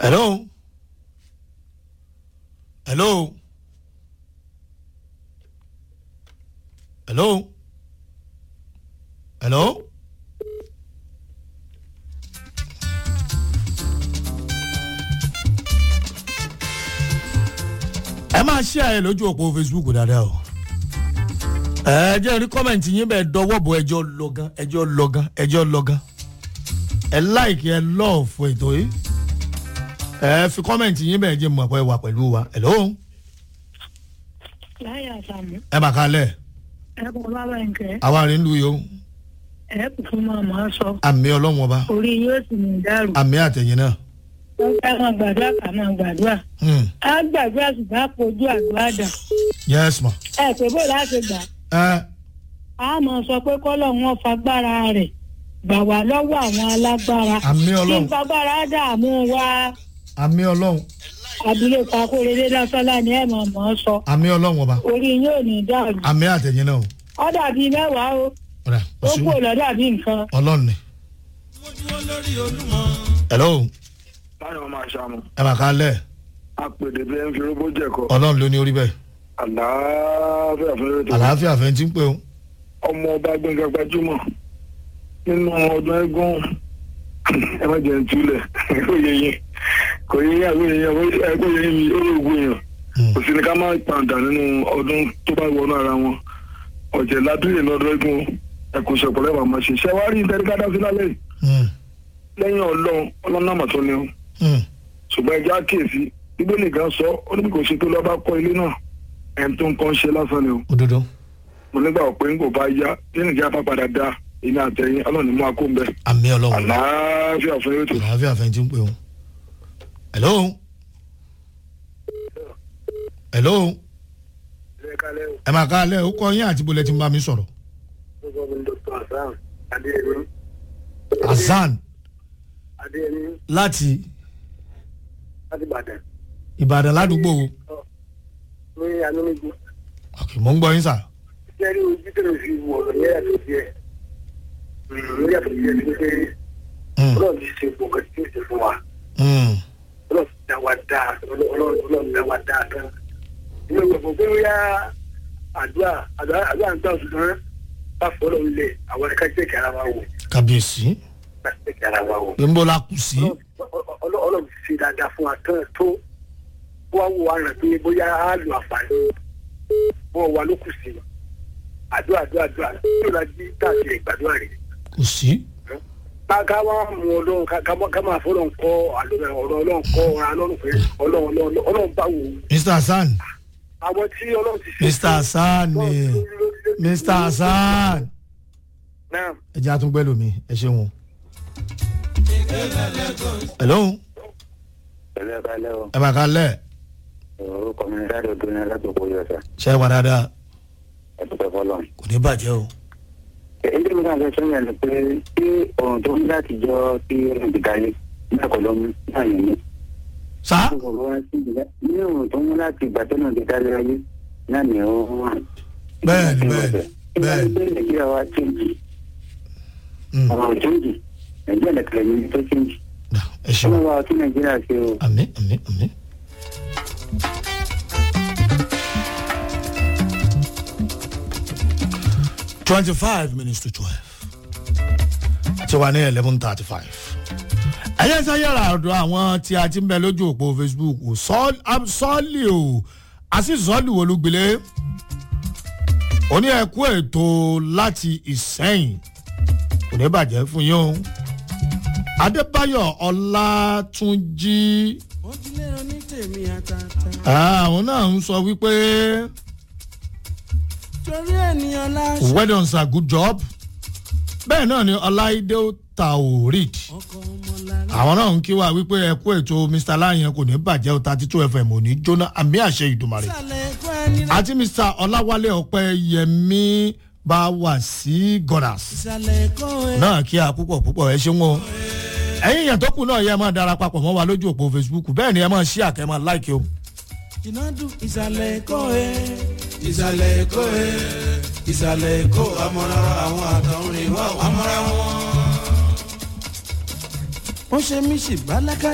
hello hello hello hello. ẹ máa ṣí àyè lójú òpó facebook dáadáa o ẹ jẹ́ rí kọ́mẹ̀ntì yín bẹ́ẹ̀ dọwọ́ bọ̀ ẹjọ́ lọ́gán ẹjọ́ lọ́gán ẹjọ́ lọ́gán ẹ láìkí ẹ lọ́ọ̀fù ètò yìí ẹ fi kọ́mẹ̀ntì yín bẹ́ẹ̀ jẹ́ mọ̀ pé wà pẹ̀lú wa hello láyé àsàmù ẹ bá kalẹ̀ ẹ kò bábà nkẹ àwa rìn lu yìí o ẹ kò fún mọ àmọ sọ àmì ọlọ́wọ́n ọba orí yóò sì ní dàrú àmì àtẹ̀yìn náà wọn ká máa gbàdúrà ká máa gbàdúrà Hmm. á gbàdúrà ṣùgbọ́n á kojú àdúrà dà yes ma ẹ pé bó láti gbà ẹ á máa sọ pé kọ́lọ̀ wọn fagbára rẹ̀ gbà wá lọ́wọ́ àwọn alágbára àmì kí ọlọ́run fagbára dààmú wa àmì ọlọ́run abilékọ akóredé lásánlá ni ẹ mọ̀ mọ́ sọ àmì ọlọ́run ọba orí yóò ní dàrú àmì àtẹ̀yìn náà o ọ dàbí mẹ́wàá o ọ̀rẹ́ ó kú ò lọ́ dàbí nǹkan. ọlọ́run ni hello táyọ̀ máa ṣàmù ẹ bá kalẹ̀ apèdè bí ẹ ń fi róbó jẹ̀kọ́ ọlọ́run ló ní orí bẹ́ẹ̀ àlàáfíà fún ètò àlàáfíà fẹ́ ti ń pè o ọmọ ọba gbẹngàn gbajúmọ̀ nínú ọdún ẹgún ẹ má jẹ́ ń túlẹ̀ kò yẹ yín kò yẹ yín àgbẹ̀ yẹn kò yẹ yín mi ó lè wú yàn kò sí ni ká má pàǹdà nínú ọdún tó bá wọnú ara wọn ọ̀jẹ̀ ládùúgbò lọ́dún ẹgún ẹ kò ṣe ọ̀pọ̀lọpọ̀ àmọ́ ṣe ṣẹ́ wá rí ìtẹ́ríkádá sí lálẹ́ yìí Hmm. lẹ́yìn ọlọ́run ọlọ́run náà mà tó ní o Hmm. ṣùgbọ́n ẹja kíyèsí bíbélì gan sọ ó ní bí kò ṣe tó lọ́ọ́ bá kọ́ ilé náà ẹni tó ń kọ́ ń ṣe lásán ni o òdodo mo nígbà pé ń kò bá yá tí nìjà bá padà dá èmi àtẹ̀yìn ọlọ́run ní mú akó ń bẹ àmì ọlọ́run àlàáfíà fún ètò. àlàáfíà fẹ́ ti ń pè o hello hello ẹ máa kalẹ̀ ó kọ́ yín àti bólẹ̀ tí ń bá mi sọ̀rọ̀ hasan láti ìbàdàn ládùúgbò wo ní anúmíjú ok mò ń gbọ́ yín sà jẹ́rí ojú tó lè fi wọ̀ ọ̀rọ̀ yẹn yàtọ̀ sí ẹ̀ ló yàtọ̀ sí ẹ̀ ní pé Hmm. ọlọ́run ti ṣe gbọ̀ngàn tí ó ṣe fún wa Hmm. ọlọ́run ti dá wa dáa ọlọ́run ọlọ́run dá wa dáa tán inú gbọ̀ngàn pé ó yá àdúrà àdúrà àdúrà ń tàn ṣùgbọ́n bá fọlọ́ lẹ̀ àwọn ẹ̀ka jẹ́ kí ara wa wò kábíyèsí ká jẹ́ kí ara wa wò. pé ń bọ́ la kù sí Ọlọ́run- Ọlọ́run ọlọ́run ti ṣe dáadáa fún wa tán tó wá wò wá rẹ̀ pé bóyá á lo àǹfààní wọn wà ló kù sí i àdúrà àdúrà àdúrà yóò la jí káàkiri ìgbàdúrà rẹ̀ kù sí ká ká wá mú ọlọ́run ká ká má- ká máa fọlọ́run kọ́ àlọ́ ọ̀rọ̀ ọlọ́run kọ́ ọ̀rọ̀ ọlọ́run pé ọlọ́run ọlọ́run ọlọ́run bá wò ó mr hasan àwọn tí ọlọ́run ti ṣe. mr hasan ni mr hasan náà ẹ jẹ́ àtúngbẹ́ lómi ẹ ṣeun o. hello pẹ̀lú ẹ̀ka lẹ́wọ̀ ẹ máa kalẹ̀ orúkọ mi ní dáadọ́ tó ní alágbèbọ̀ yọ̀ọ̀sà ṣe é wà dáadáa ẹ̀dùnkẹ́ fọlọ́. kò ní bàjẹ́ o. èyí tí mo kàn fẹ́ sọ́yìn ni pé tí ọ̀run tó ń láti jọ tí ọ̀run ti dalẹ̀ náà kọ́ ló mú náà yẹn ní. sá ní ọ̀run tó ń láti ìgbà tó náà ti dalẹ̀ ayé náà ni ó wà. Bẹ́ẹ̀ni, bẹ́ẹ̀ni, bẹ́ẹ̀ni. bẹ́ẹ̀ni. nàìjíríà wa chéǹjì Mm. ọ̀rọ̀ chéǹjì nàìjíríà nìkan ní tó chéǹjì. ẹ ṣeun ọlọ́wọ́ wa tún nàìjíríà ṣe o. àmì àmì àmì. twenty five minutes to twelve ti wà ní eleven thirty five. ẹ̀yẹ́ sáyẹ́rà ọ̀dọ̀ àwọn tí a ti ń bẹ lójú òpó facebook sọ́ọ̀lì o àti sọ́ọ̀lì wo ló gbilé ó ní ẹ̀kú ètò láti ìsẹ́yìn kò ní bàjẹ́ fún yín o adébáyọ̀ ọlátúnjì ojúlérò ní tèmi àtàtà. àwọn náà ń sọ wípé torí ènìyàn láṣọ. well done sir good job bẹ́ẹ̀ náà ni ọláìdé taorid ọkọ ọmọlára. àwọn náà ń kí wa wípé ẹ̀kú ètò mr láyẹn kò ní bàjẹ́ o thirty two fm ò ní jóná àmì àṣẹ ìdùmarè sàlẹ̀ ẹ̀kọ́ ẹni rẹ̀. àti mr ọláwálé ọpẹ́yẹmí bá wà sí gonas ìsàlẹ̀ ẹ̀kọ́ ẹ̀. náà kí a púpọ̀ púpọ̀ ẹ ṣeun o ẹ̀yin yẹn tó kù náà yẹ máa dara papọ̀ mọ́ wa lójú òpó facebook bẹ́ẹ̀ ni ẹ máa ṣí àkẹ́ máa láìkí o. ìnádùn ìsàlẹ̀ ẹ̀kọ́ ẹ̀. ìsàlẹ̀ ẹ̀kọ́ ẹ̀. ìsàlẹ̀ ẹ̀kọ́ amọ̀ra àwọn àtọ̀rìn wa amọ̀ra wọn. wọ́n ṣe mí ṣì bálákà